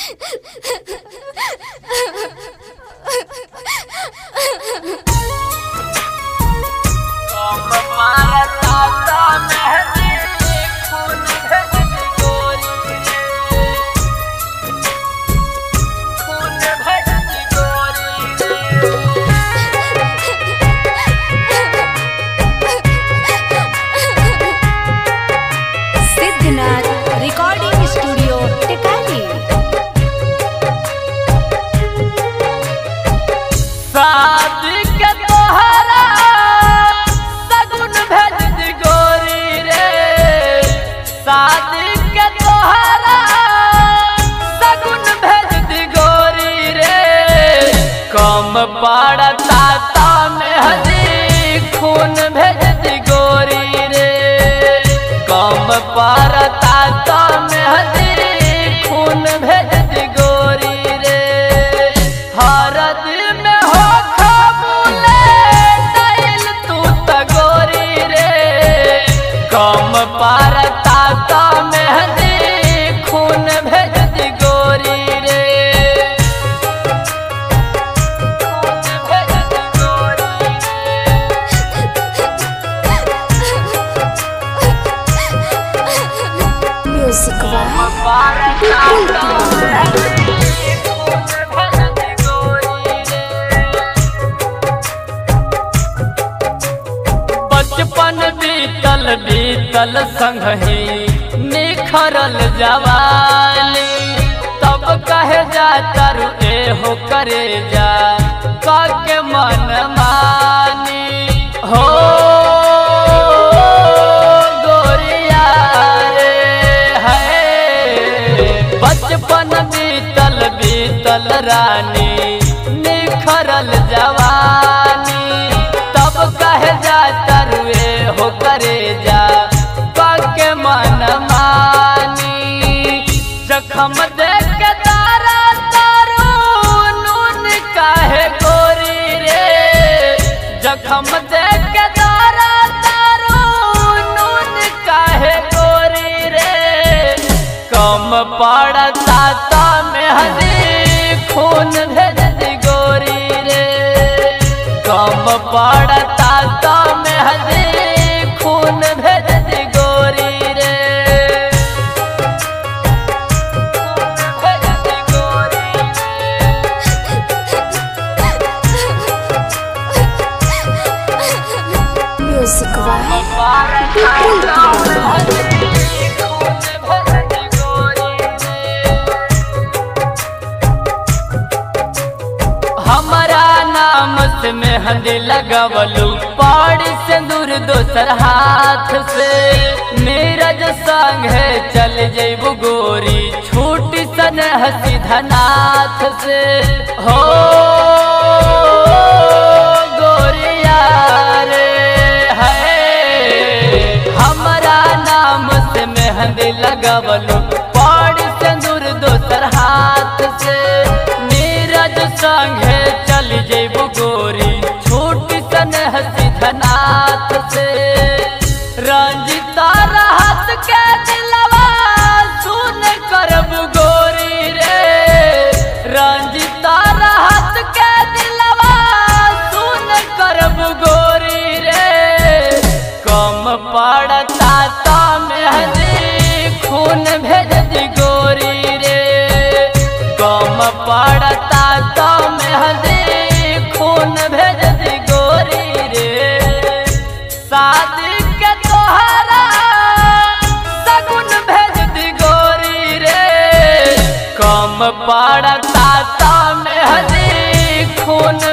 Siddhnath recording studio Tikari शादी के तोहरा सगुन भेज दी गोरी रे शादी के तोहरा सगुन भेज दी गोरी रे कम पड़ता ता में हदी खून भेज दी गोरी रे कम पड़ता ता में हदी खून भेज दी गोरी रे हर दिल में हो खबूले दिल तू त गोरी रे कम पारता का मेहंदी खून भेज दी गोरी रे खून भेज दी गोरी म्यूजिक वाह पारता का मेहंदी खून भेज दी गोरी रे बचपन बीतल बीतल संगही निखरल जवानी तब कहे जा तरु एहो करे जा काके मन मानी हो गोरिया रे है बचपन बीतल बीतल रानी निखरल जवानी तब कहे जा तरुए हो करे जा पाके मन मानी जखम देख के तारा तारू नून काहे गोरी रे जखम देख के तारा तारू नून काहे गोरी रे कम पड़ता ता में हदी खून भेज दी गोरी रे कम पड़ता ता में हदी खून भेज दी गोरी रे भेज दी गोरी म्यूजिक वाह हमारा नाम से मेहंदी लगवलू पाड़ी से दूर दोसर हाथ से नीरज संग है चल जेबू गोरी छूटी सन हसी धनाथ से हो गोरिया रे है हमारा नाम से मेहंदी लगवलू पाड़ी से दूर दोसर हाथ से नीरज संगे चल जेबू गोरी छोटी सन हसी धनाथ से रंजिता रहत के दिलवा सुन करब गोरी रे रंजिता रहत के दिलवा सुन करब गोरी रे कम पड़ता ता मेहंदी खून भेज दी गोरी रे कम पड़ता ता मेहंदी खून भेज दी गोरी रे शादी के तोहरा सगुन भेज दी गोरी रे कम पड़ता ता मेहंदी खून